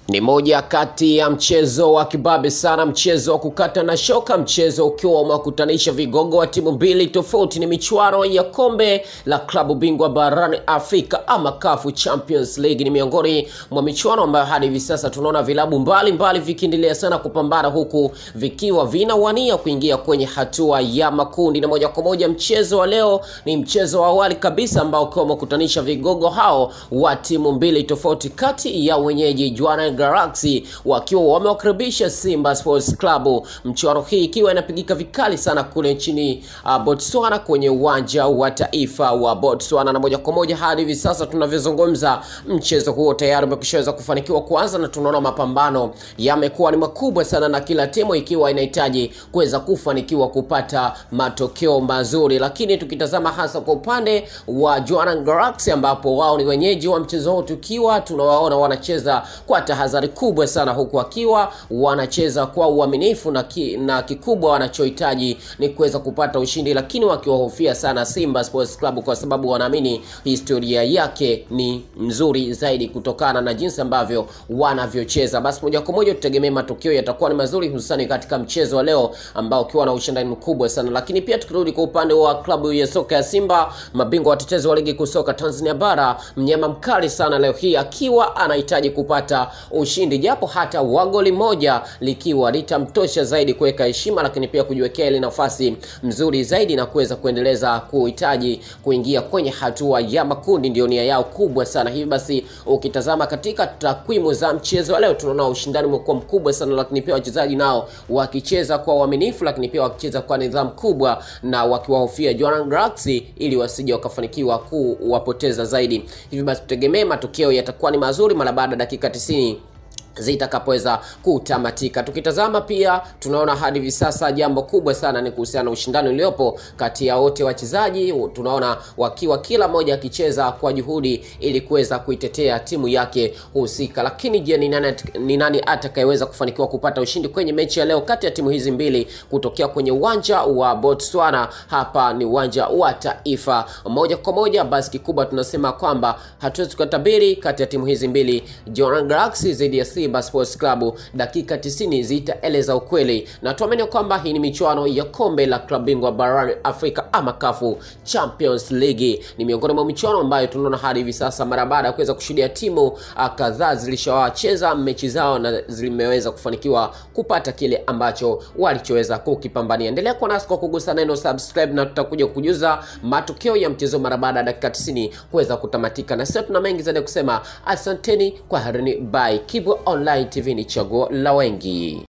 Ni moja kati ya mchezo wa kibabe sana, mchezo wa kukata na shoka, mchezo ukiwa umewakutanisha vigogo wa timu mbili tofauti. Ni michuano ya kombe la klabu bingwa barani Afrika ama CAF Champions League. Ni miongoni mwa michuano ambayo hadi hivi sasa tunaona vilabu mbalimbali vikiendelea sana kupambana, huku vikiwa vinawania kuingia kwenye hatua ya makundi. Na moja kwa moja mchezo wa leo ni mchezo wa awali kabisa ambao ukiwa umekutanisha vigogo hao wa timu mbili tofauti, kati ya wenyeji Jwaneng Galaxy wakiwa wamewakaribisha Simba Sports Club. Mchuano hii ikiwa inapigika vikali sana kule nchini uh, Botswana kwenye uwanja wa taifa wa Botswana, na moja kwa moja hadi hivi sasa tunavyozungumza, mchezo huo tayari umekushaweza kufanikiwa kuanza, na tunaona mapambano yamekuwa ni makubwa sana, na kila timu ikiwa inahitaji kuweza kufanikiwa kupata matokeo mazuri, lakini tukitazama hasa kwa upande wa Jwaneng Galaxy ambapo wao ni wenyeji wa mchezo huu, tukiwa tunawaona wanacheza kwa tahadhari kubwa sana, huku wakiwa wanacheza kwa uaminifu na, ki, na kikubwa wanachohitaji ni kuweza kupata ushindi, lakini wakiwahofia sana Simba Sports Club kwa sababu wanaamini historia yake ni nzuri zaidi kutokana na jinsi ambavyo wanavyocheza. Basi moja kwa moja tutegemee matokeo yatakuwa ni mazuri, hususani katika mchezo wa leo ambao ukiwa na ushindani mkubwa sana. Lakini pia tukirudi kwa upande wa klabu ya soka ya Simba, mabingwa watetezi wa ligi kuu soka Tanzania bara, mnyama mkali sana leo hii akiwa anahitaji kupata ushindi japo hata wa goli moja likiwa litamtosha zaidi kuweka heshima, lakini pia kujiwekea ile nafasi mzuri zaidi na kuweza kuendeleza kuhitaji kuingia kwenye hatua ya makundi, ndio nia yao kubwa sana. Hivi basi ukitazama katika takwimu za mchezo wa leo, tunaona ushindani umekuwa mkubwa sana, lakini pia wachezaji nao wakicheza kwa uaminifu, lakini pia wakicheza kwa nidhamu kubwa na wakiwahofia Jwaneng Galaxy ili wasije wakafanikiwa kuwapoteza zaidi. Hivi basi tutegemee matokeo yatakuwa ni mazuri mara baada ya dakika 90 zitakapoweza kutamatika. Tukitazama pia tunaona hadi hivi sasa jambo kubwa sana ni kuhusiana na ushindani uliopo kati ya wote wachezaji, tunaona wakiwa kila mmoja akicheza kwa juhudi ili kuweza kuitetea timu yake husika. Lakini je, ni nani, ni nani atakayeweza kufanikiwa kupata ushindi kwenye mechi ya leo kati ya timu hizi mbili kutokea kwenye uwanja wa Botswana? Hapa ni uwanja wa taifa moja kwa moja. Basi kikubwa tunasema kwamba hatuwezi kutabiri kati ya timu hizi mbili, Jwaneng Galaxy dhidi ya Simba Sports Club. Dakika 90 zitaeleza ukweli, na tuamini kwamba hii ni michuano ya kombe la klabu bingwa barani Afrika ama CAF Champions League. Ni miongoni mwa michuano ambayo tunaona hadi hivi sasa, mara baada ya kuweza kushuhudia timu kadhaa zilishawacheza mechi zao na zimeweza kufanikiwa kupata kile ambacho walichoweza kukipambania. Endelea kuwa nasi kwa kugusa neno subscribe, na tutakuja kujuza matokeo ya mchezo mara baada ya dakika 90 kuweza kutamatika, na sasa tuna mengi zaidi kusema. Asanteni kwa harini, bye. Kibwa Online TV ni chaguo la wengi.